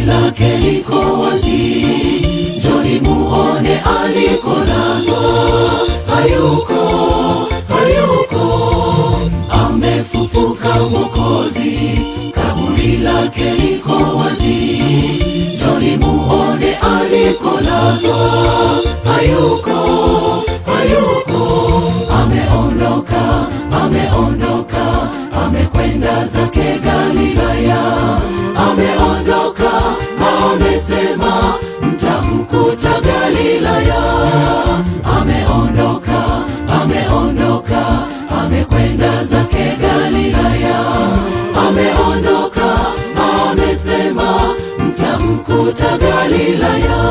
lake liko wazi, njoni muone alikolazwa. Hayuko, hayuko, amefufuka Mwokozi, kaburi lake liko wazi, njoni muone alikolazwa. Hayuko, hayuko, ameondoka, ameondoka, amekwenda zake Galilaya, ameondoka, amesema mtamkuta Galilaya. Ameondoka, ameondoka, amekwenda zake Galilaya, ameondoka, amesema mtamkuta Galilaya.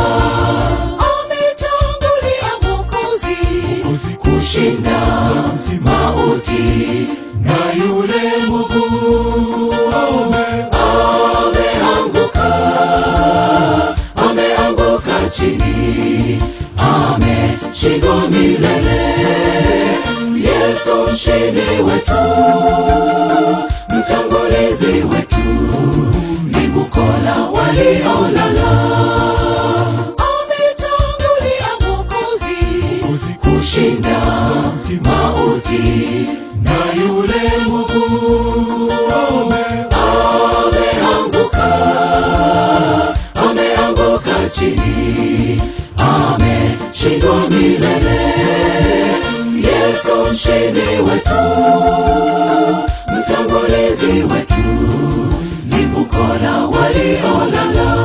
Ametangulia Mwokozi kushinda mauti na yule mwovu ameanguka, ameanguka chini, ameshindwa milele. Yesu mshindi wetu, mtangulizi wetu, ni bukola waliolala. Ametangulia Mwokozi kushinda mauti na yule mwovu ameanguka, ameanguka chini, ameshindwa milele. Yesu mshindi wetu, mtangulizi wetu, ni bukola waliolala.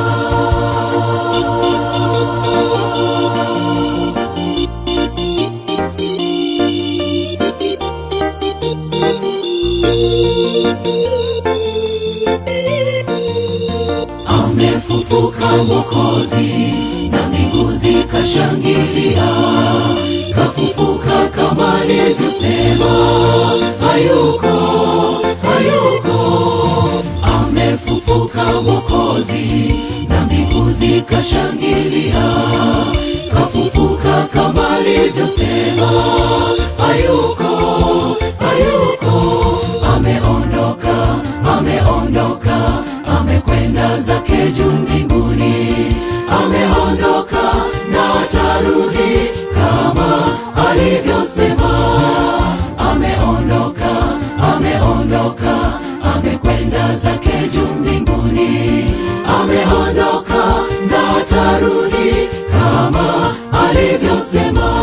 amefufuka Mwokozi na mbingu zikashangilia, kafufuka kama alivyosema. Hayuko, hayuko, amefufuka Mwokozi na mbingu zikashangilia, kafufuka kama alivyosema. Hayuko, hayuko, ameondoka, ameondoka, amekwenda zake juu mbinguni, ameondoka na atarudi kama alivyosema. Ameondoka, ameondoka, amekwenda zake juu mbinguni, ameondoka na atarudi kama alivyosema.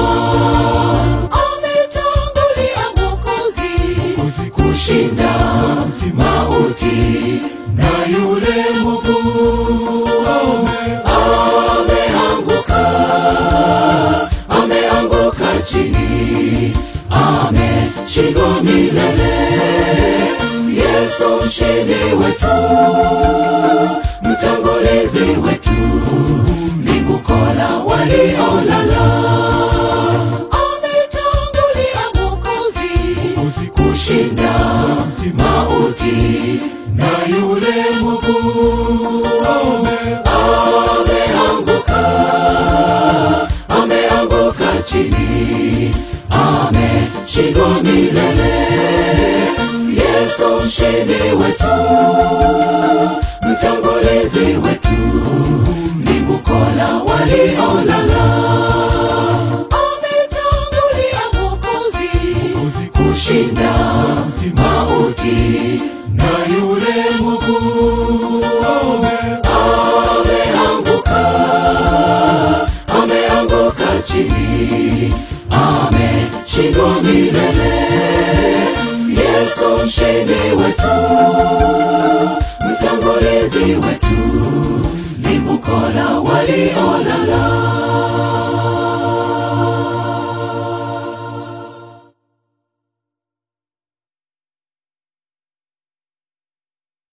Ametangulia Mwokozi kushinda mauti na yule mwovu ameanguka, ameanguka chini, ameshindwa milele. Yesu mshindi wetu, mtangulizi wetu, ni bukola waliolala. Ametangulia Mwokozi kushinda mauti na yule mwovu ameanguka, ameanguka chini, ameshindwa milele. Yesu mshindi wetu,